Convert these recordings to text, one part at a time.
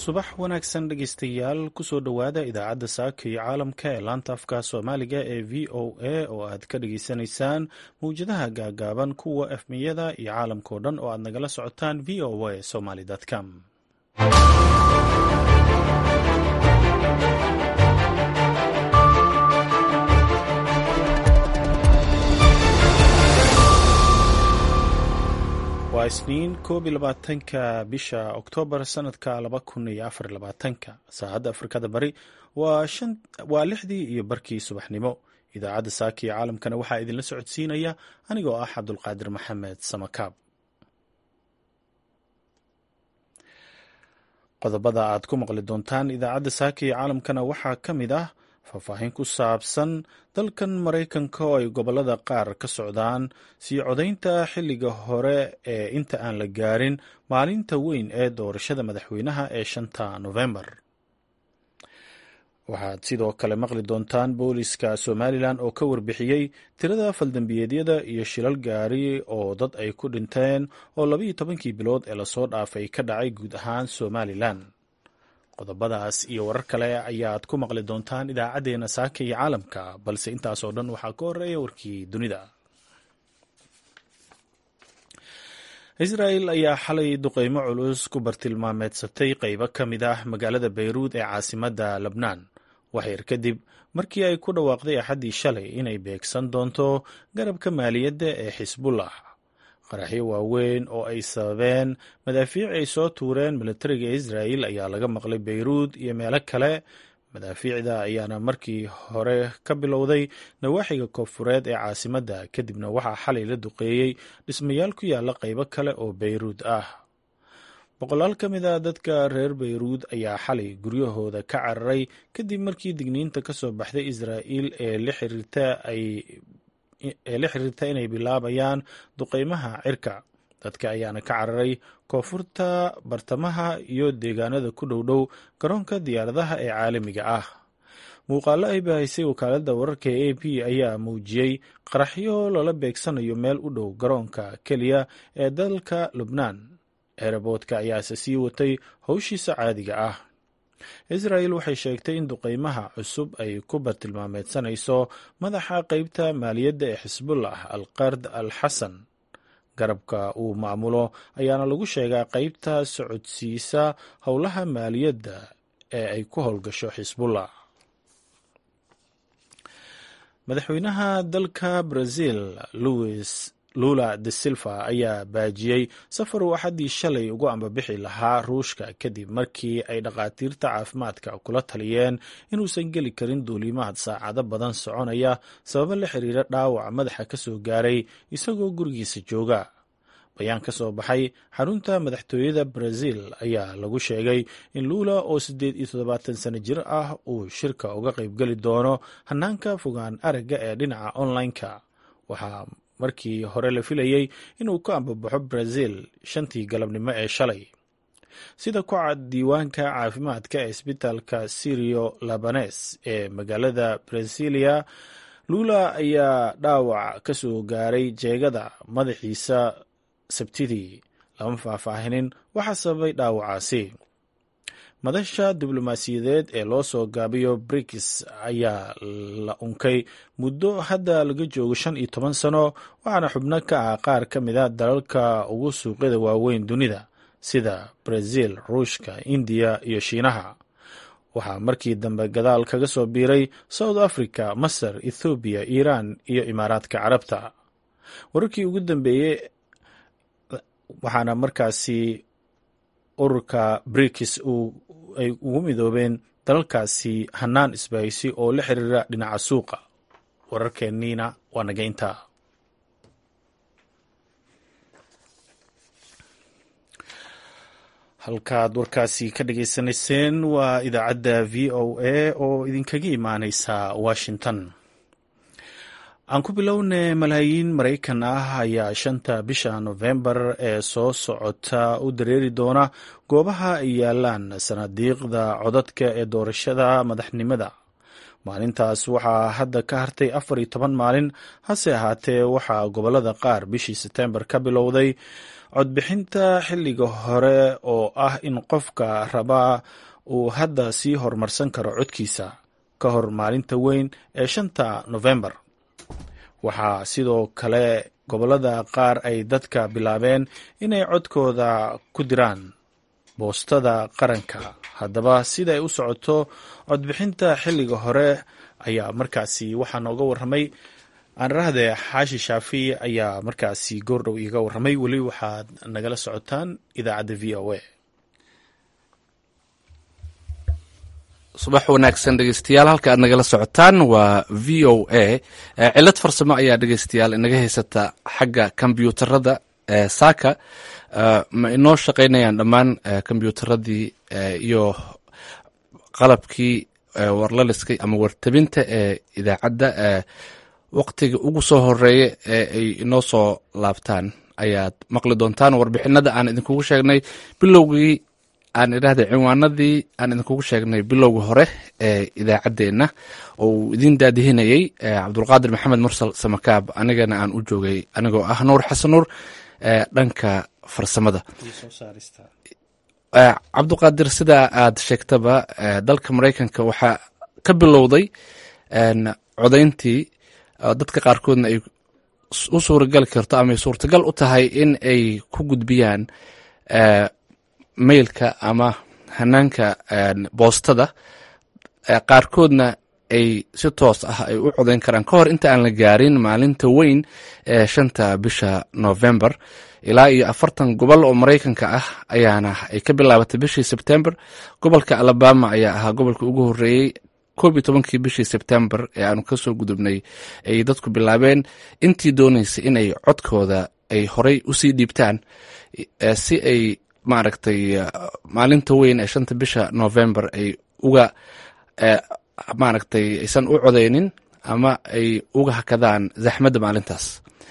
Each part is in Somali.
subax wanaagsan dhegaystayaal kusoo dhowaada idaacadda saaka iyo caalamka ee laanta afka soomaaliga ee v o a oo aad ka dhageysanaysaan mawjadaha gaagaaban kuwa efmiyada iyo caalamkao dhan oo aad nagala socotaan v o a somaly com waa isniin koob iyo labaatanka bisha oktoobar sanadka laba kun iyo afar labaatanka saacadda afrikada bari waa lixdii iyo barkii subaxnimo idaacadda saaka iyo caalamkana waxaa idinla socodsiinaya anigoo ah cabdulqaadir maxamed samakaab qodobada aad ku maqli doontaan idaacadda saaka iyo caalamkana waxaa ka mid ah faahfaahin ku saabsan dalkan maraykanka oo ay gobolada qaar ka socdaan sii codaynta xilliga hore ee inta aan la gaarin maalinta weyn ee doorashada madaxweynaha ee shanta nofembar waxaad sidoo kale maqli doontaan booliska somalilan oo ka warbixiyey tirada faldambiyeedyada iyo shilal gaari oo dad ay ku dhinteen oo labaiyo tobankii bilood ee lasoo dhaafay ka dhacay guud ahaan somalilan qodobadaas iyo warar kale ayaad ku maqli doontaan idaacaddeenna saaka iyo caalamka balse intaasoo dhan waxaa ka horeeya warkii dunida israel ayaa xalay duqeymo culus ku bartilmaameedsatay qeybo ka mid ah magaalada bayruud ee caasimadda lebnaan waxyar kadib markii ay ku dhawaaqday axaddii shalay inay beegsan doonto garabka maaliyadda ee xisbullah qaraxyo waaweyn oo ay sababeen madaafiic ay soo tuureen militariga israel ayaa laga maqlay bayruud iyo meelo kale madaafiicda ayaana markii hore ka bilowday nawaaxiga koonfureed ee caasimadda kadibna waxaa xalay la duqeeyey dhismayaal ku yaala qeybo kale oo bayruud ah boqolaal ka mid a dadka reer bayruud ayaa xalay guryahooda ka cararay kadib markii digniinta ka soo baxday israel ee la xiriirta ay ee la xiriirta inay bilaabayaan duqeymaha cirka dadka ayaana ka cararay koonfurta bartamaha iyo deegaanada ku dhowdhow garoonka diyaaradaha ee caalamiga ah muuqaalo ay bahaysay wakaaladda wararka ee a p ayaa muujiyey qaraxyo lala beegsanayo meel u dhow garoonka keliya ee dalka lubnaan eeraboodka ayaase sii watay howshiisa caadiga ah israel waxay sheegtay in duqeymaha cusub ay ku bartilmaameedsanayso madaxa qeybta maaliyadda ee xisbullah alqard al xasan garabka uu maamulo ayaana lagu sheegaa qeybta socodsiisa howlaha maaliyadda ee ay ku howlgasho xisbullah madaxweynaha dalka brazil louis lula de silva ayaa baajiyey safar uu axaddii shalay ugu ambabixi lahaa ruushka kadib markii ay dhakhaatiirta caafimaadka kula taliyeen inuusan geli karin duulimaad saacado badan soconaya sababo la xiriira dhaawac madaxa ka soo gaaray isagoo gurigiisa jooga bayaan ka soo baxay xarunta madaxtooyada brazil ayaa lagu sheegay in luula oo siddeed iyo toddobaatan sano jir ah uu shirka uga qaybgeli doono hanaanka fogaan aragga ee dhinaca online-ka waxaa markii hore la filayey inuu ka ambabaxo brazil shantii galabnimo ee shalay sida ku cad diiwaanka caafimaadka ee isbitaalka sirio labanes ee magaalada brasilia lula ayaa dhaawac ka soo gaaray jeegada madaxiisa sabtidii lama faahfaahinin waxaa sababay dhaawacaasi madasha diblomaasiyadeed ee loo soo gaabiyo brigis ayaa la unkay muddo hadda laga joogo shan iyo toban sano waxaana xubno ka ah qaar ka mid a dalalka ugu suuqyada waaweyn dunida sida brazil ruushka indiya iyo shiinaha waxaa markii dambe gadaal kaga soo biiray south africa masar ethoobiya iiraan iyo imaaraadka carabta wararkii ugu dambeeyey waxaana markaasi ururka brikis ay ugu midoobeen dalalkaasi hanaan isbahaysi oo la xiriira dhinaca suuqa wararkeenniina waa naga intaa halkaad warkaasi ka dhageysanayseen waa idaacadda v o a oo idinkaga imaaneysa washington aan ku bilowne malaayiin maraykan ah ayaa shanta bisha nofembar ee soo socota u dareeri doona goobaha ay yaalaan sanadiiqda codadka ee doorashada madaxnimada maalintaas waxaa hadda ka hartay afar iyo toban maalin hase ahaatee waxaa gobolada qaar bishii setembar ka bilowday codbixinta xilliga hore oo ah in qofka rabaa uu hadda sii horumarsan karo codkiisa ka hor maalinta weyn ee shanta nofembar waxaa sidoo kale gobollada qaar ay dadka bilaabeen inay codkooda ku diraan boostada qaranka haddaba sida ay u socoto codbixinta xilliga hore ayaa markaasi waxaa nooga warramay aanrahde xaashi shaafi ayaa markaasi goordhow iiga warramay weli waxaad nagala socotaan idaacadda v o a subax wanaagsan dhegeystayaal halka aad nagala socotaan waa v o a cilad farsamo ayaa dhegeystayaal inaga haysata xagga kombyuutarada saaka ma inoo shaqaynayaan dhammaan kombyuutaradii iyo qalabkii warlaliska ama wartabinta ee idaacadda waqtiga ugu soo horeeya ee ay inoo soo laabtaan ayaad maqli doontaan warbixinada aan idinkugu sheegnay bilowgii aan idhahda cinwaanadii aan idinkugu sheegnay bilowga hore ee idaacaddeenna oo uu idin daadihinayey cabdulqaadir maxamed mursal samakaab anigana aan u joogay anigoo ah nuur xasan nuur dhanka farsamada cabduqaadir sida aad sheegtaba dalka maraykanka waxaa ka bilowday codayntii dadka qaarkoodna ay u suuragali karto ama ay suurtagal u tahay in ay ku gudbiyaan mailka ama hanaanka boostada qaarkoodna ay si toos ah ay u codayn karaan ka hor inta aan la gaarin maalinta weyn ee shanta bisha november ilaa iyo afartan gobol oo maraykanka ah ayaana ay ka bilaabatay bishii sebtember gobolka alabama ayaa ahaa gobolka ugu horeeyey koob iyo tobankii bishii sebtember ee aanu kasoo gudubnay ay dadku bilaabeen intii dooneysay inay codkooda ay horey usii dhiibtaan si ay maaragtay maalinta weyn ee shanta bisha november ay uga maaragtay aysan u codeynin ama ay uga hakadaan zaxmadda maalintaas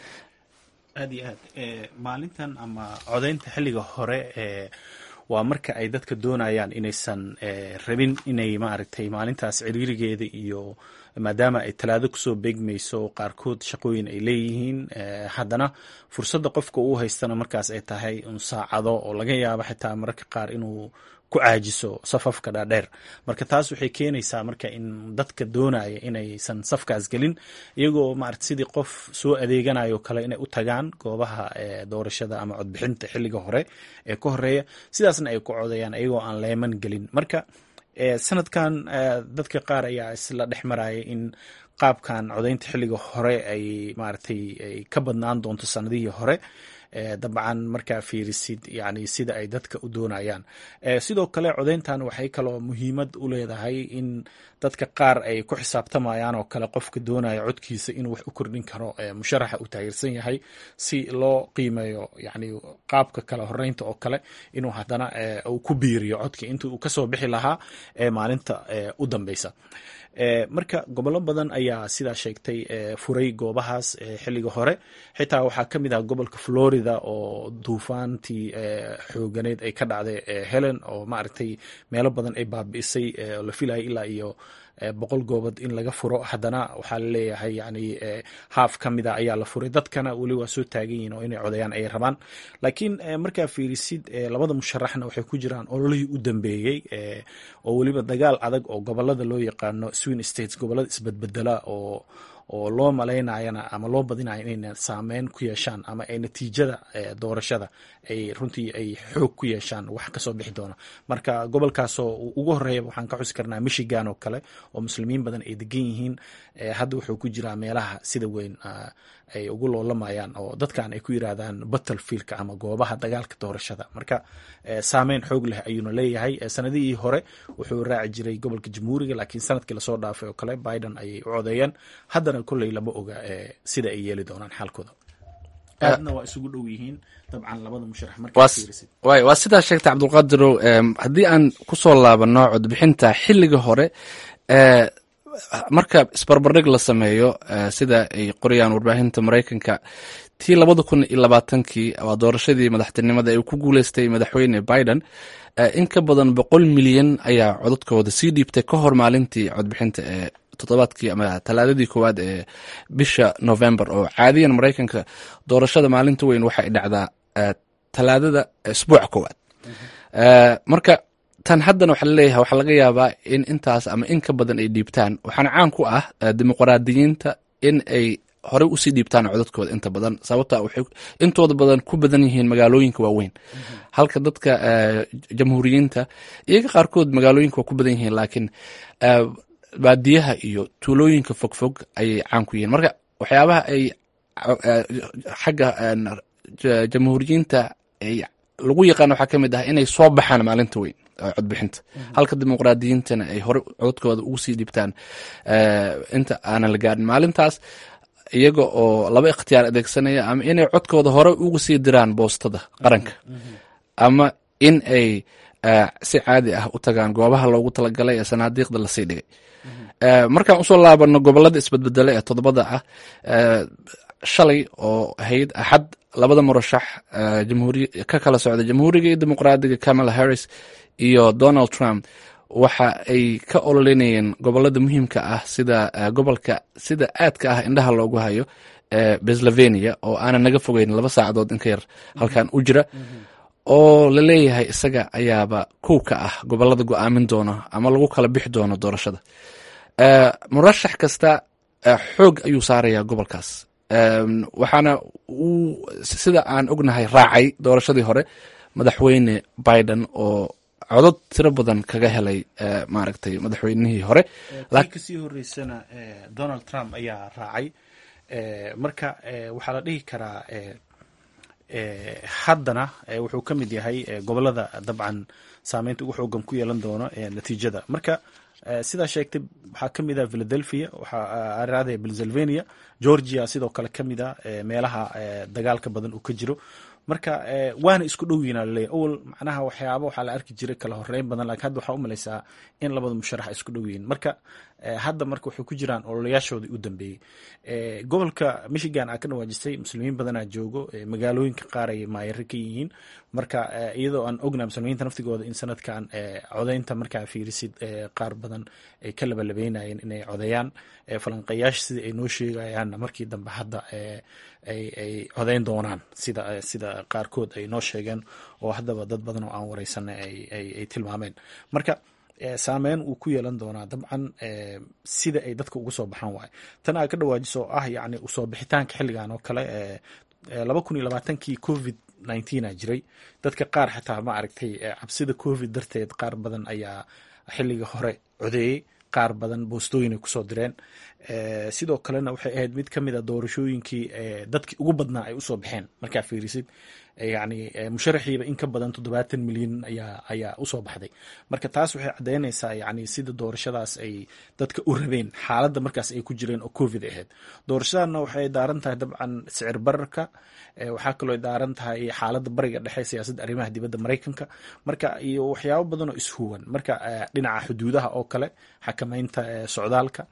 aad iyo aad maalintan ama codaynta xilliga hore ee waa marka ay dadka doonayaan inaysan rabin inay maaragtay maalintaas ciriirigeeda iyo maadaama ay talaado kusoo beegmayso qaarkood shaqooyin ay leeyihiin haddana fursadda qofka uu haystana markaas ay tahay un saacado oo laga yaabo xitaa mararka qaar inuu ku caajiso safafka dhaadheer marka taas waxay keenaysaa marka in dadka doonaya inaysan safkaas gelin iyagoo maarata sidii qof soo adeeganayo kale inay u tagaan goobaha doorashada ama codbixinta xilliga hore ee ka horeeya sidaasna ay ku codayaan iyagoo aan leeman gelin marka sanadkan dadka qaar ayaa isla dhex maraya in qaabkan codaynta xilliga hore ay maaragtay ay ka badnaan doonto sanadihii hore dabcan markaa fiirisid yani sida ay dadka u doonayaan sidoo kale codayntan waxay kaloo muhiimad u leedahay in dadka qaar ay ku xisaabtamayaan oo kale qofka doonaya codkiisa inuu wax u kordhin karo musharaxa uu taageersan yahay si loo qiimeeyo yani qaabka kale horeynta oo kale inuu haddana uu ku biiriyo codka inta uu kasoo bixi lahaa maalinta u dambeysa marka gobollo badan ayaa sidaa sheegtay furay goobahaas xilliga hore xitaa waxaa ka mid ah gobolka florida oo duufaantii xooganeed ay ka dhacday helen oo maaragtay meelo badan ay baabi'isay oo la filaya ilaa iyo boqol goobod in laga furo haddana waxaa laleeyahay yani haaf ka mida ayaa la furay dadkana weli waa soo taagan yihin oo inay codayaan ay rabaan laakiin markaa fiirisid labada musharaxna waxay ku jiraan ololihii u dambeeyey oo weliba dagaal adag oo gobolada loo yaqaano swin states gobolada isbedbedela oo oo loo malaynayana ama loo badinaya inayna saameyn ku yeeshaan ama ay natiijada doorashada ay runtii ay xoog ku yeeshaan wax kasoo bixi doona marka gobolkaasoo ugu horeeya waxaan ka xusi karnaa michigan oo kale oo muslimiin badan ay degan yihiin hadda wuxuu ku jiraa meelaha sida weyn ay ugu loolamayaan oo dadkan ay ku yiraahdaan battlefieldka ama goobaha dagaalka doorashada marka saameyn xoog leh ayuuna leeyahay sanadihii hore wuxuu raaci jiray gobolka jamhuuriga laakiin sanadkii lasoo dhaafay oo kale biden ayay u codeeyeen haddana kolley lama oga sida ay yeeli doonaan xaalkooda aadna waa isugu dhow yihiin dabcan labada musharax markaway waa sidaa sheegtay cabdulqaadirow haddii aan kusoo laabano codbixinta xilliga hore marka isbarbardhig la sameeyo sida ay qorayaan warbaahinta maraykanka tii labada kun iyo labaatankii waa doorashadii madaxtinimada ee ku guuleystay madaxweyne biden in ka badan boqol milyan ayaa codadkooda sii dhiibtay ka hor maalintii codbixinta ee toddobaadkii ama talaadadii koowaad ee bisha november oo caadiyan maraykanka doorashada maalinta weyn waxay dhacdaa talaadada isbuuca koowaad marka tan haddana waxaa laleeyahay waxaa laga yaabaa in intaas ama in ka badan ay dhiibtaan waxaana caan ku ah dimuqraadiyiinta in ay horey usii dhiibtaan codadkooda inta badan sababta waxay intooda badan ku badan yihiin magaalooyinka waaweyn halka dadka jamhuuriyiinta iyaga qaarkood magaalooyinka waa ku badan yihiin laakiin baadiyaha iyo tuulooyinka fogfog ayay caan ku yihiin marka waxyaabaha ay xagga jamhuuriyiinta ay lagu yaqaan waxaa ka mid ah inay soo baxaan maalinta weyn codbixinta halka dimuqraadiyiintana ay hore codadkooda ugu sii dhibtaan inta aanan la gaadhin maalintaas iyaga oo laba ikhtiyaar adeegsanaya ama inay codkooda hore ugu sii diraan boostada qaranka ama in ay si caadi ah u tagaan goobaha loogu talagalay ee sanaadiiqda lasii dhigay markaan usoo laabano gobolada isbedbedele ee todobada ah shalay oo ahayd axad labada murashax ka kala socda jamhuuriga iyo dimuqraadiga kamala harris iyo donald trump waxa ay ka ololinayeen gobolada muhiimka ah sida gobolka sida aadka ah indhaha loogu hayo pennsylvania oo aanan naga fogeyn laba saacadood inka yar halkan u jira oo la leeyahay isaga ayaaba kow ka ah gobolada go-aamin doono ama lagu kala bixi doono doorashada murashax kasta xoog ayuu saarayaa gobolkaas waxaana uu sida aan ognahay raacay doorashadii hore madaxweyne biden oo codod tiro badan kaga helay maaragtay madaxweynihii hore kasii horeysana donald trump ayaa raacay marka waxaa la dhihi karaa haddana wuxuu ka mid yahay gobolada dabcan saameynta ugu xoogan ku yeelan doono natiijada marka sidaa sheegtay waxaa ka mid ah philadelphia waxaa araadaya pennsylvania georgia sidoo kale ka mid a meelaha dagaalka badan uu ka jiro marka waana isku dhow yihin laleeyahy awal macnaha waxyaaba waxaa la arki jiray kala horeyn badan lakin hadda waxaa u malaysaa in labada musharax ay isku dhow yihiin marka hadda marka waxay ku jiraan ololayaashoodii u dambeeyey gobolka michigan aa ka dhawaajistay muslimiin badanaa joogo magaalooyinka qaar ay maayaro ka yihiin marka iyadoo aan ogna muslimiinta naftigooda in sanadkan codeynta markaa fiirisid qaar badan ay ka labalabeynayeen inay codeeyaan falanqayaasha sidai ay noo sheegayaanna markii dambe hadda ay codeyn doonaan sida sida qaarkood ay noo sheegeen oo haddaba dad badan oo aan wareysanay ay tilmaameen marka saameyn uu ku yeelan doonaa dabcan sida ay dadka uga soo baxaan waayo tan aa ka dhawaajiso oo ah yacni usoo bixitaanka xilligan oo kale laba kun iyo labaatankii covid nineteen a jiray dadka qaar xataa ma aragtay cabsida covid darteed qaar badan ayaa xilliga hore codeeyey qaar badan boostooyin ay kusoo direen sidoo kalena waxay ahayd mid ka mid a doorashooyinkii dadkii ugu badnaa ay usoo baxeen markaa fiirisid yani musharaxiiba in ka badan toddobaatan milyan ayaa ayaa usoo baxday marka taas waxay caddeynaysaa yani sida doorashadaas ay dadka u rabeen xaaladda markaas ay ku jireen oo covid ahayd doorashadana waxay daaran tahay dabcan sicir bararka waxaa kaloo daaran tahay xaaladda bariga dhexe siyaasadda arrimaha dibadda maraykanka marka iyo waxyaabo badan oo ishuwan marka dhinaca xuduudaha oo kale xakameynta socdaalka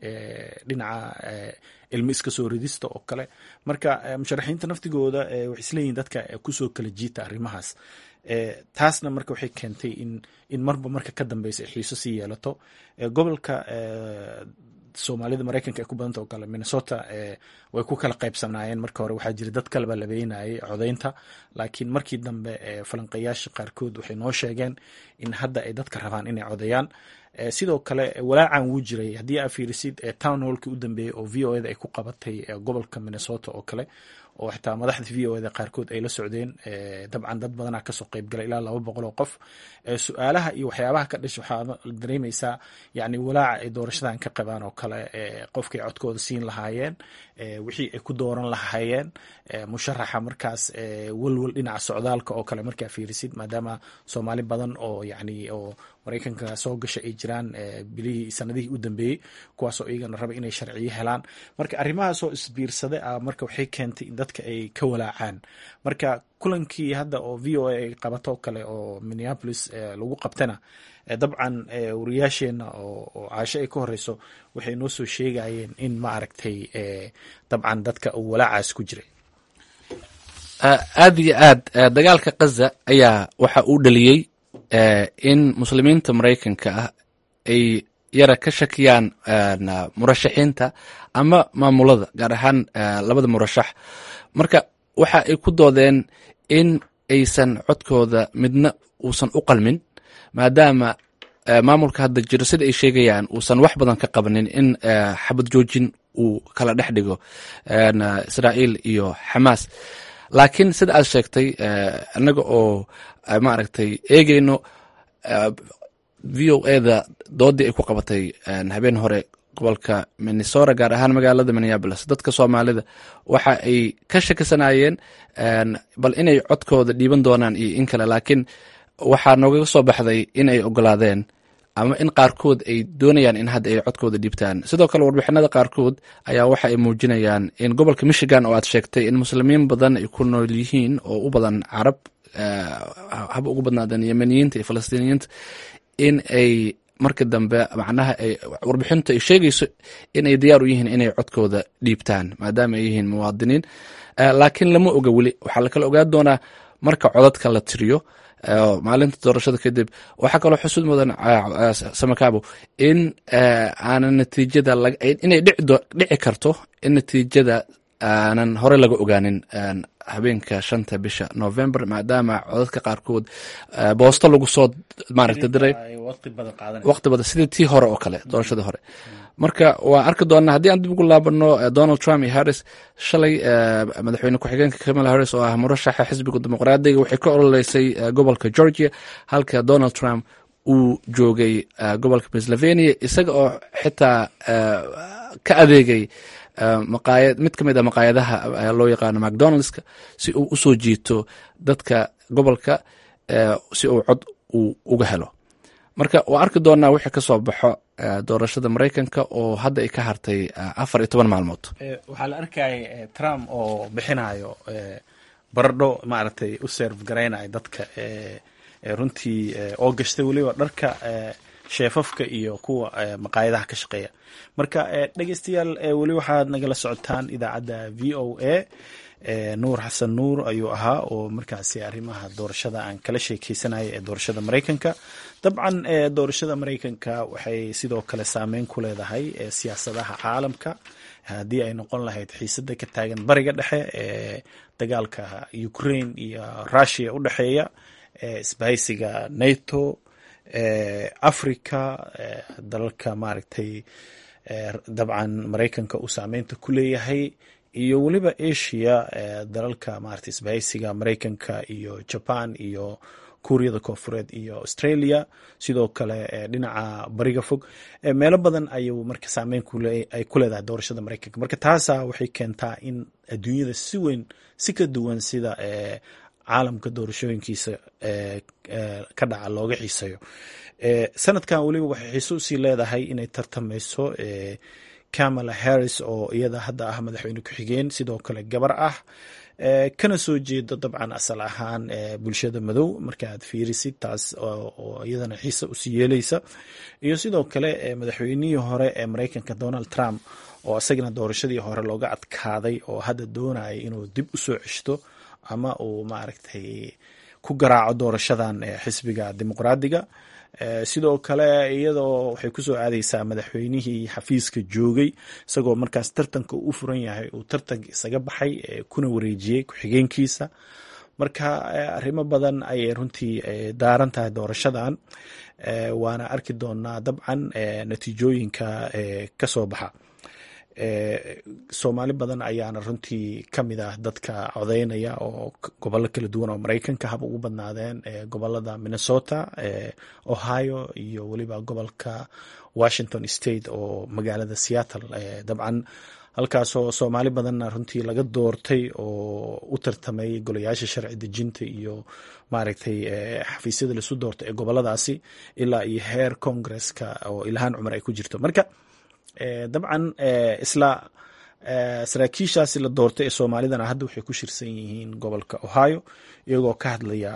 dhinaca ilmo iska soo ridista oo kale marka musharaxiinta naftigooda waxay isleeyihin dadka kusoo kala jiita arrimahaas taasna marka waxay keentay in in marba marka ka dambeysa ay xiiso sii yeelato gobolka soomaalida maraykanka ay ku badanta oo kale minnesota way ku kala qaybsanaayeen marka hore waxaa jira dad kalaba labeynayay codeynta laakiin markii dambe falanqayaasha qaarkood waxay noo sheegeen in hadda ay dadka rabaan inay codeeyaan sidoo kale walaacan wuu jiray haddii aa fiirisid town hallkii u dambeeyey oo v o eda ay ku qabatay gobolka minnesota oo kale oo xitaa madaxda v o eda qaarkood ay la socdeen dabcan dad badanaa kasoo qeybgalay ilaa laba boqol oo qof su-aalaha iyo waxyaabaha ka dhasha waxaa dareemeysaa yani walaaca ay doorashadan ka qabaan oo kale qofkay codkooda siin lahaayeen wixii ay ku dooran lahaayeen musharaxa markaas welwel dhinaca socdaalka oo kale markaa fiirisid maadaama soomaali badan oo yani oo maraykanka soo gasha ay jiraan bilihii sanadihii u dambeeyey kuwaasoo iyagana raba inay sharciyo helaan marka arrimahaasoo isbiirsada ah marka waxay keentay in dadka ay ka walaacaan marka kulankii hadda oo v o a ay qabato kale oo minneapolis lagu qabtana dabcan wariyaasheenna oo caasho ay ka horeyso waxay noo soo sheegayeen in ma aragtay dabcan dadka uu walaacaas ku jiray aad iyo aad dagaalka kaza ayaa waxa uu dhaliyey in muslimiinta maraykanka ah ay yara ka shakiyaan murashaxiinta ama maamulada gaar ahaan labada murashax marka waxa ay ku doodeen in aysan codkooda midna uusan u qalmin maadaama maamulka hadda jiro sida ay sheegayaan uusan wax badan ka qabanin in xabad joojin uu kala dhex dhigo israa'iil iyo xamaas laakiin sida aad sheegtay annaga oo maaragtay eegeyno v o eda doodii ay ku qabatay habeen hore gobolka minnesota gaar ahaan magaalada minneabolis dadka soomaalida waxa ay ka shakisanayeen bal inay codkooda dhiiban doonaan iyo in kale laakiin waxaa noogaga soo baxday in ay ogolaadeen ama in qaarkood ay doonayaan in hadda ay codkooda dhiibtaan sidoo kale warbixinada qaarkood ayaa waxa ay muujinayaan in gobolka michigan oo aad sheegtay in muslimiin badan ay ku nool yihiin oo u badan carab haba ugu badnaadeen yemeniyiinta iyo falastiiniyiinta in ay marka dambe macnaha ay warbixintu ay sheegayso in ay diyaar u yihiin inay codkooda dhiibtaan maadaama ay yihiin muwaadiniin laakiin lama oga weli waxaa lakala ogaan doonaa marka codadka la tiriyo maalinta doorashada kadib waxaa kaloo xusud mudan samakaabo in aanan natiijada inay dhici karto in natiijada aanan hore laga ogaanin habeenka shanta bisha november maadaama codadka qaarkood boosto lagu soo maaragta diray waqti badan sidii tii hore oo kale doorashadii hore marka waa arki doonaa haddii aan dib ugu laabano donald trump iyo harris shalay madaxweyne ku-xigeenka kamala harris oo ah murashaxa xisbiga dimuqraadiga waxay ka ololeysay gobolka georgia halka donald trump uu joogay gobolka pennsylvania isaga oo xitaa ka adeegay maqaayad mid ka mid a maqaayadaha loo yaqaano macdonaldska si uu usoo jiito dadka gobolka si uu cod uu uga helo marka waa arki doonaa wixii ka soo baxo doorashada maraykanka oo hadda ay ka hartay afar iyo toban maalmood waxaa la arkayay trump oo bixinayo baradho maaragtay u serve garaynayo dadka runtii oo gashtay weliba dharka sheefafka iyo kuwa maqaayadaha ka shaqeeya marka dhegeystayaal weli waxaad nagala socotaan idaacadda v o a nuur xasan nuur ayuu ahaa oo markaasi arrimaha doorashada aan kala sheekeysanaya ee doorashada maraykanka dabcan doorashada maraykanka waxay sidoo kale saameyn ku leedahay siyaasadaha caalamka haddii ay noqon lahayd xiisada ka taagan bariga dhexe ee dagaalka ukraine iyo russia u dhexeeya isbahaysiga nato africa dalalka maaragtay dabcan maraykanka uu saameynta ku leeyahay iyo weliba asia dalalka maarata isbahaysiga maraykanka iyo jaban iyo kuuriyada koonfureed iyo australia sidoo kale dhinaca bariga fog meelo badan ayuu marka saameyn ay ku leedahay doorashada maraykanka marka taasa waxay keentaa in adduunyada si weyn si ka duwan sida caalamka doorashooyinkiisa ka dhaca looga xiiseeyo sanadkan weliba waxay xiise usii leedahay inay tartameyso kamala harris oo iyada hadda ah madaxweyne ku-xigeen sidoo kale gabar ah kana soo jeedo dabcan asal ahaan bulshada madow marka aad fiirisid taas oo iyadana xiise usii yeeleysa iyo sidoo kale madaxweynihii hore ee maraykanka donald trump oo isagana doorashadii hore looga adkaaday oo hadda doonaya inuu dib usoo ceshto ama uu maaragtay ku garaaco doorashadan xisbiga dimuqraadiga sidoo kale iyadoo waxay kusoo aadeysaa madaxweynihii xafiiska joogay isagoo markaas tartanka u furan yahay uu tartanka isaga baxay kuna wareejiyey ku-xigeenkiisa marka arrimo badan ayay runtii daaran tahay doorashadan waana arki doonaa dabcan natiijooyinka kasoo baxa soomaali badan ayaana runtii kamid ah dadka codeynaya oo gobollo kala duwan oo maraykanka haba ugu badnaadeen gobolada minnesota ohio iyo weliba gobolka washington state oo magaalada seattle dabcan halkaasoo soomaali badanna runtii laga doortay oo u tartamay golayaasha sharci dejinta iyo maaragtay xafiisyada laisu doortay ee goboladaasi ilaa iyo heer congresska oo ilhaan cumar ay ku jirto marka dabcan isla saraakiishaasi la doortay ee soomaalidana hadda waxay ku shirsan yihiin gobolka ohio iyagoo ka hadlaya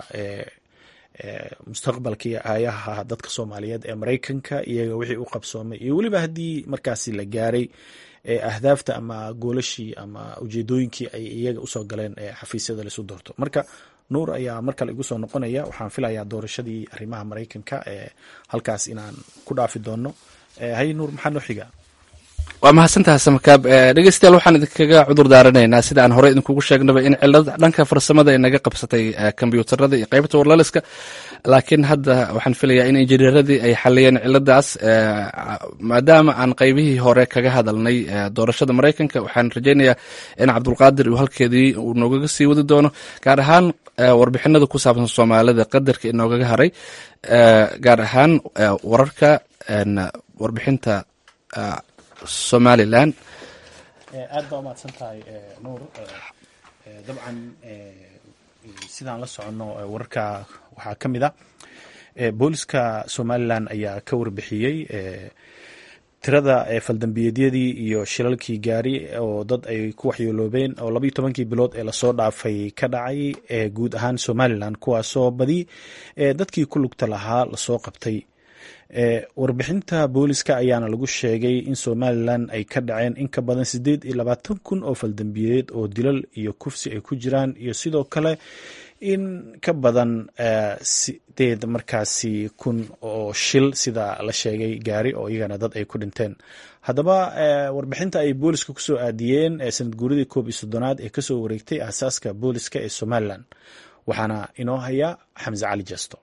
mustaqbalka iyo aayaha dadka soomaaliyeed ee maraykanka iyaga wixii u qabsoomay iyo weliba haddii markaasi la gaaray ahdaafta ama goolashii ama ujeedooyinkii ay iyaga usoo galeen xafiisyada laisu doorto marka nuur ayaa mar kale igu soo noqonaya waxaan filayaa doorashadii arrimaha maraykanka ee halkaas inaan ku dhaafi doono hay nuur maxaa noo xiga waa mahadsantaha samakaab dhegeystayaal waxaan idinkaga cudur daaranaynaa sida aan hore idinkugu sheegnaba in cilad dhanka farsamada ay naga qabsatay kombyuutarada iyo qeybta warlaliska laakiin hadda waxaan filayaa in injineeradii ay xaliyeen ciladaas maadaama aan qeybihii hore kaga hadalnay doorashada maraykanka waxaan rajeynayaa in cabdulqaadir uu halkeedii uu noogaga sii wadi doono gaar ahaan warbixinada ku saabsan soomaalida qadarka inoogaga haray gaar ahaan wararka warbixinta somalilan aad baa umahadsan tahay nuur dabcan sidaan la soconno wararka waxaa ka mid a booliska somalilan ayaa ka warbixiyey tirada faldambiyeedyadii iyo shilalkii gaari oo dad ay ku waxyeeloobeen oo labaiyo tobankii bilood ee lasoo dhaafay ka dhacay guud ahaan somalilan kuwaasoo badi dadkii ku lugta lahaa lasoo qabtay warbixinta booliska ayaana lagu sheegay in somalilan ay ka dhaceen in ka badan sideed iyo labaatan kun oo faldambiyeed oo dilal iyo kufsi ay ku jiraan iyo sidoo kale in ka badan sideed markaasi kun oo shil sida la sheegay gaari oo iyagana dad ay ku dhinteen haddaba warbixinta ay booliska kusoo aadiyeen sanad guuridii koob iyo soddonaad ee kasoo wareegtay aasaaska booliska ee somalilan waxaana inoo haya xamse cali jesto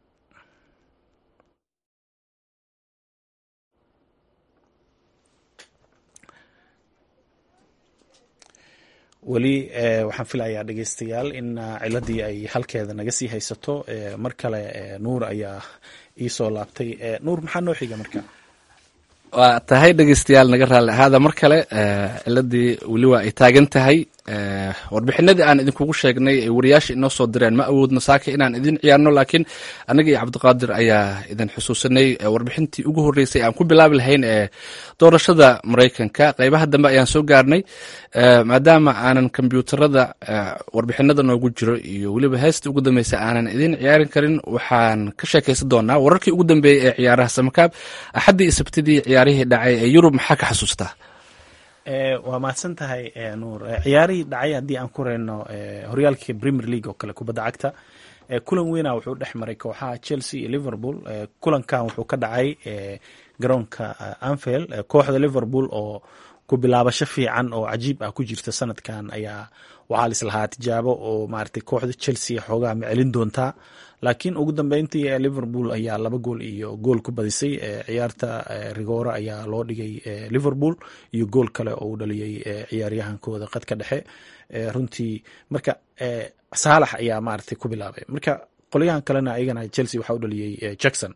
weli waxaan filayaa dhegeystayaal in ciladii ay halkeeda naga sii haysato mar kale nuur ayaa iisoo laabtay nuur maxaa noo xiga marka waa tahay dhegeystayaal naga raalli ahaada mar kale ciladii weli waa ay taagan tahay warbixinadii aan idinkugu sheegnay ay wariyaasha inoo soo direen ma awoodno saaka inaan idin ciyaarno laakiin anaga iyo cabdiqaadir ayaa idin xusuusanay warbixintii ugu horreysay aan ku bilaabi lahayn ee doorashada maraykanka qeybaha dambe ayaan soo gaarnay maadaama aanan kombyuutarada warbixinada noogu jiro iyo weliba heestii ugu dambeysa aanan idin ciyaarin karin waxaan ka sheekaysan doonaa wararkii ugu dambeeyey ee ciyaaraha samakaab axaddii iyo sabtidii ciyaarihii dhacay ee yurub maxaa ka xasuustaa waa mahadsan tahay nuur ciyaarihii dhacay haddii aan ku reyno horyaalka premier league oo kale kubadda cagta kulan weyna wuxuu dhex maray kooxaha chelsea iyo liverpool kulankan wuxuu ka dhacay garoonka anfield kooxda liverpool oo ku bilaabasho fiican oo cajiib ah ku jirta sanadkan ayaa waxaa lislahaa tijaabo oo maaragtay kooxda chelsea xoogaa ma celin doontaa laakiin ugu dambeyntii liverpool ayaa laba gool iyo gool ku badisay ciyaarta rigora ayaa loo dhigay liverpool iyo gool kale oo uu dhaliyey ciyaaryahankooda qadka dhexe runtii marka saalax ayaa maaragtay ku bilaabay marka qolyahan kalena ayagana chelsea waxaa u dhaliyey jackson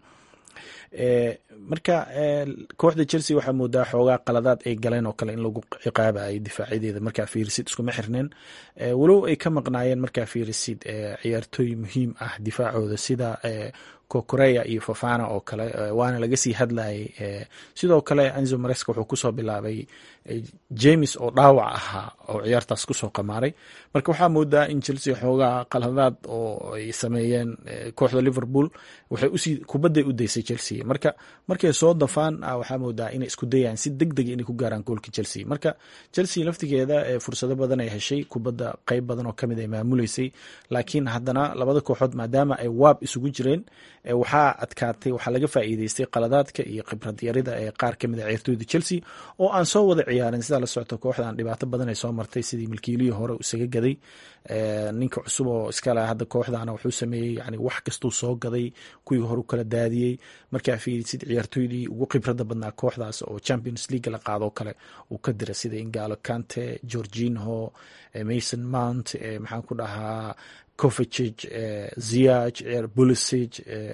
marka kooxda chelsea waxaa moodaa xoogaa qaladaad ay galeen oo kale in lagu ciqaabayay difaacadeeda markaa fiirisid iskuma xirneen walow ay ka maqnaayeen markaa fiirisid ciyaartooy muhiim ah difaacooda sida kokoreya iyo fofana oo kale waana laga sii hadlayay sidoo kale anzo mareska wuxuu kusoo bilaabay james oo dhaawac ahaa oo ciyaartaas kusoo qamaaray marka waxaa moodaa in chelsea xoogaa qaladaad oo ay sameeyeen kooxda liverpool waxay usii kubadday u daysay chelsea marka markay soo dafaan waxaa moodaa inay isku dayaan si deg dega inay ku gaaraan goolka chelsea marka chelsea laftigeeda fursado badan ay heshay kubadda qeyb badan oo kamid ay maamuleysay laakiin haddana labada kooxood maadaama ay waab isugu jireen waxaa adkaatay waxaa laga faa'iideystay qaladaadka iyo khibrad yarida ee qaar kamid a ciyaartooyda chelsea oo aan soo wada ciyaarin sidaa la socota kooxdan dhibaato badan ay soo martay sidii milkiilihii hore isaga gaday ninka cusub oo iskale hadda kooxdana wuxuu sameeyey yani wax kastuu soo gaday kuwii hore u kala daadiyey markaa fiirisid ciyaartooydii ugu khibrada badnaa kooxdaas oo champions league la qaadoo kale uu ka dira sida ingalo kante georginho mason mount maxaan ku dhahaa covicig ziag bulisig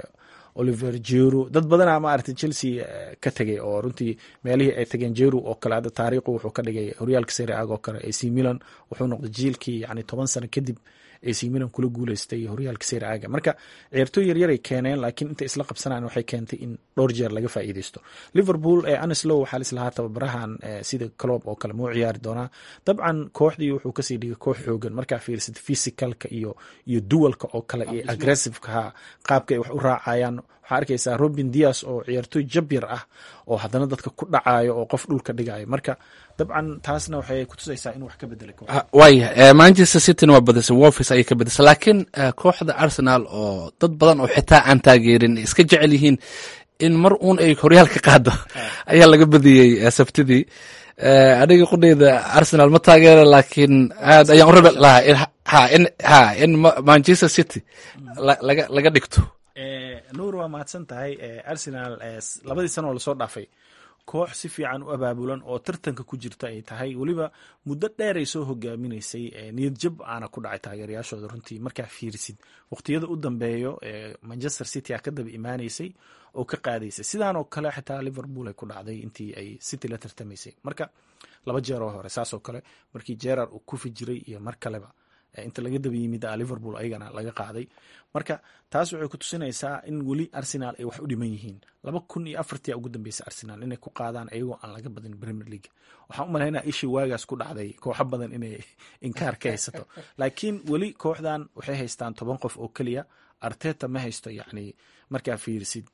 oliver jeru dad badana maaragtay chelsea ka tegay oo runtii meelihii ay tageen jeru oo kale hadda taariikhu wuxuu ka dhigay horyaalka serie ag oo kale ac milan wuxuu noqday jiilkii yani toban sano kadib ac milan kula guuleystay horyaalka serie aga marka ciyaartooy yaryaray keeneen laakiin intay isla qabsanaan waxay keentay in dhowr jeer laga faa'iideysto liverpool ee anislow waxaa lislahaa tababarahan sida clob oo kale muu ciyaari doonaa dabcan kooxdii wuxuu kasii dhigay koox xoogan markaa fiirsad physicalka iyo iyo duwalka oo kale iyo aggressivekaha qaabka ay wax u raacayaan waxaa arkaysaa robin dias oo ciyaartooy jabyar ah oo haddana dadka ku dhacayo oo qof dhulka dhigayo marka dabcan taasna waxay kutusaysaa in wax ka bedelay waaya manchester cityna waa badisay wolfis ayay ka badisay laakiin kooxda arsenal oo dad badan oo xitaa aan taageerin iska jecel yihiin in mar uun ay horyaal ka qaado ayaa laga badiyey sabtidii aniga qudheyda arsenal ma taageera laakiin aad ayaan u rabi lahaa ha in ha in manchester city laga laga dhigto nuur waa mahadsan tahay arsenal labadii sano oo lasoo dhaafay koox si fiican u abaabulan oo tartanka ku jirta ay tahay weliba muddo dheer ay soo hogaaminaysay niyad jab aana ku dhacay taageerayaashooda runtii markaa fiirisid waqtiyada u dambeeyo manchester city a ka daba imaanaysay oo ka qaadaysay sidaan oo kale xitaa liverpool ay ku dhacday intii ay city la tartamaysay marka laba jeer oo hore saasoo kale markii jerar uu kufi jiray iyo mar kaleba inta laga daba yimid liverpool ayagana laga qaaday marka taas waxay ku tusinaysaa in weli arsenal ay wax u dhiman yihiin laba kun iyo afartia ugu dambeysa arsenal inay ku qaadaan ayagoo aan laga badin premier league waxaan u malaynaa ishii waagaas ku dhacday kooxo badan inay inkaar ka haysato laakiin weli kooxdan waxay haystaan toban qof oo keliya arteta ma haysto yani markaa fiirisid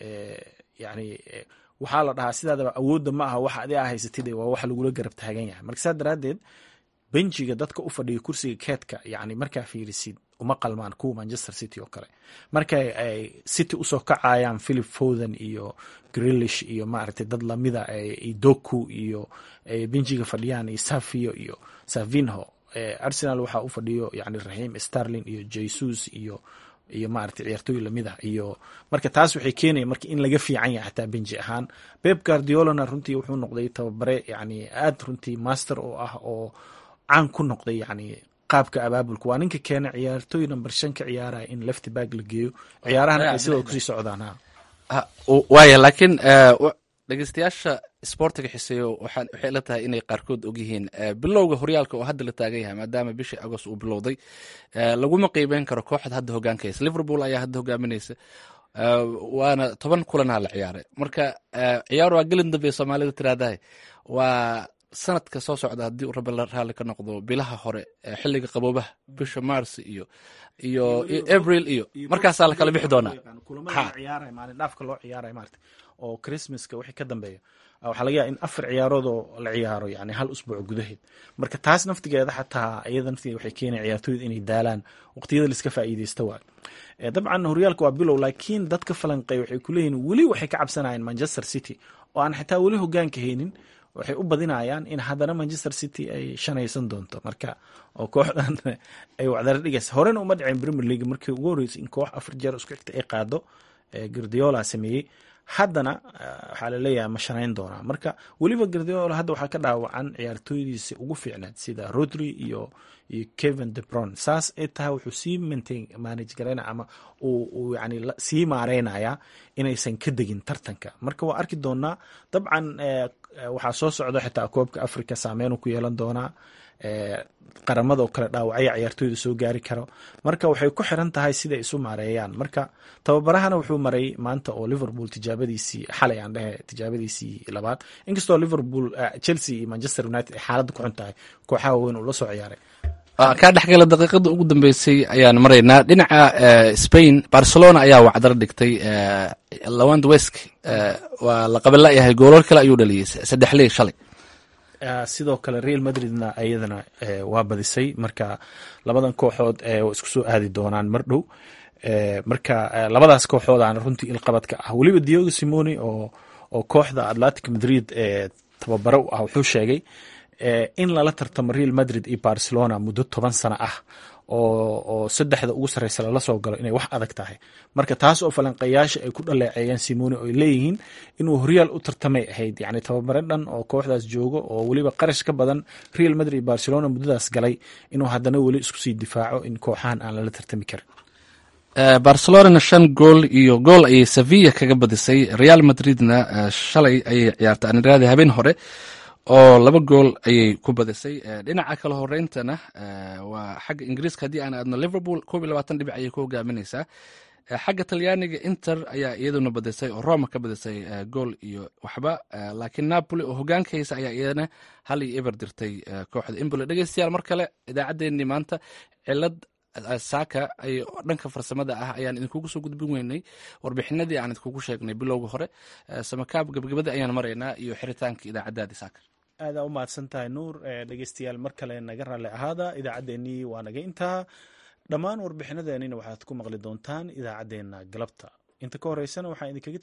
yani waxaa la dhahaa sidaadaba awoodda ma aha wax adi a haysatid waa wax lagula garab taagan yahay marka saa daraaddeed benjiga dadka u fadhiya kursiga keedka yani markaa fiirisid uma qalmaan kuwa manchester city oo kale marka ay city usoo kacayaan philip foden iyo grilish iyo maaragtay dad lamida doku iyo benjiga fadhiyaan iyo safio iyo savinho arsenal waxaa u fadhiyo yani raxiim starling iyo jesus iyo iyo maaragtay ciyaartooy lamida iyo marka taas waxay keenaya marka in laga fiican yahay xataa benji ahaan beb guardiolana runtii wuxuu noqday tababare yani aad runtii master oo ah oo caan ku noqday yani qaabka abaabulka waa ninka keena ciyaartooy number shan ka ciyaaraya in lefty bag la geeyo ciyaarahan ay sidoo kusii socdaan waaya laakiin dhegeystayaasha sportiga xiseeyo waxay la tahay inay qaarkood ogyihiin bilowga horyaalka oo hadda la taagan yahay maadaama bishii agost uu bilowday laguma qiimeyn karo kooxda hadda hogaankaysa liverpool ayaa hadda hogaaminaysa waana toban kulanaa la ciyaaray marka ciyaar waa gelin dambe soomaalida tiraahdahay waa sanadka soo socda haddii uu rabbi raalli ka noqdo bilaha hore xilliga qaboobaha bisha mars iyo iyo abril iyo markaasaa la kala bixi doonaa maalin dhaafka loo ciyaaraya maarata oo christmaska wixii ka dambeeya waxaa laga yaaba in afar ciyaarood oo la ciyaaro yani hal usbuuc gudaheed marka taas naftigeeda xataa iyada naftigeeda waxay keenaya ciyaartooyda inay daalaan waqtiyada laiska faa'iideysta waay dabcan horyaalka waa bilow laakiin dadka falanqeey waxay kuleeyihin weli waxay ka cabsanayaan manchester city oo aan xitaa weli hogaanka haynin waxay u badinayaan in haddana manchester city ay shanaysan doonto marka oo kooxdan ay wacdara dhigaysa horena uma dhicin premier league markii ugu horreysay in koox afar jeer isku xigta ay qaado gardiola sameeyey haddana waxaa laleeyahay ma shanayn doonaa marka weliba gardiola hadda waxaa ka dhaawacan ciyaartooydiisa ugu fiicnaad sida rodri iyo iyo kevin debron saas ay tahay wuxuu sii maintain manage garayna ama uu yani sii maareynaya inaysan ka degin tartanka marka waa arki doonaa dabcan waxaa soo socda xitaa koobka africa saameyn ku yeelan doonaa qaramada oo kale dhaawacya ciyaartooyda soo gaari karo marka waxay ku xiran tahay siday isu maareeyaan marka tababarahana wuxuu maray maanta oo liverpool tijaabadiisii xalay aan dhehe tijaabadiisii labaad inkastoo liverpool chelsea iyo manchester united ay xaaladda ku xun tahay kooxaha waaweyn uu la soo ciyaaray kaa dhexgala daqiiqada ugu dambeysay ayaan maraynaa dhinaca spain barcelona ayaa wacdaro dhigtay lawand wesk waa la qabanlayahay goolal kale ayuu dhaliyey saddex ley shalay sidoo kale real madridna iyadana waa badisay marka labadan kooxood isku soo aadi doonaan mar dhow marka labadaas kooxoodaana runtii ilqabadka ah weliba diogo simoni oo oo kooxda atlantic madrid ee tababare u ah wuxuu sheegay in lala tartamo real madrid iyo barcelona muddo toban sano ah oo saddexda ugu sarreysa lala soo galo inay wax adag tahay marka taas oo falanqayaasha ay ku dhaleeceeyeen simoni oo ay leeyihiin inuu horyaal u tartamay ahayd yani tababare dhan oo kooxdaas joogo oo weliba qarash ka badan real madrid iyo barcelona muddadaas galay inuu haddana weli isku sii difaaco in kooxahan aan lala tartami karin barcelonana shan gool iyo gool ayay sevilla kaga badisay real madridna shalay ayay ciyaartay aniraadi habeen hore oo laba gool ayay ku badisay dhinaca kale horeyntana waa xagga ingiriiska haddii aan aadno liverpool koob iyo labaatan dhibic ayay ku hogaaminaysaa xagga talyaaniga inter ayaa iyaduna badisay oo roma ka badisay gool iyo waxba laakiin napoli oo hogaankaysa ayaa iyadana hal iyo eber dirtay kooxda imbole dhegeystayaal mar kale idaacaddeenii maanta cilad saaka ay dhanka farsamada ah ayaan idinkugu soo gudbin weynay warbixinadii aan idinkugu sheegnay bilowga hore samakaab gabagabadii ayaan maraynaa iyo xiritaanka idaacadaadii saaka aadaa u mahadsan tahay nuur dhegeystayaal mar kale naga raalli ahaada idaacaddeenii waa naga intaa dhammaan warbixinadeenina waxaad ku maqli doontaan idaacaddeenna galabta inta ka horeysana waxaan idinkaga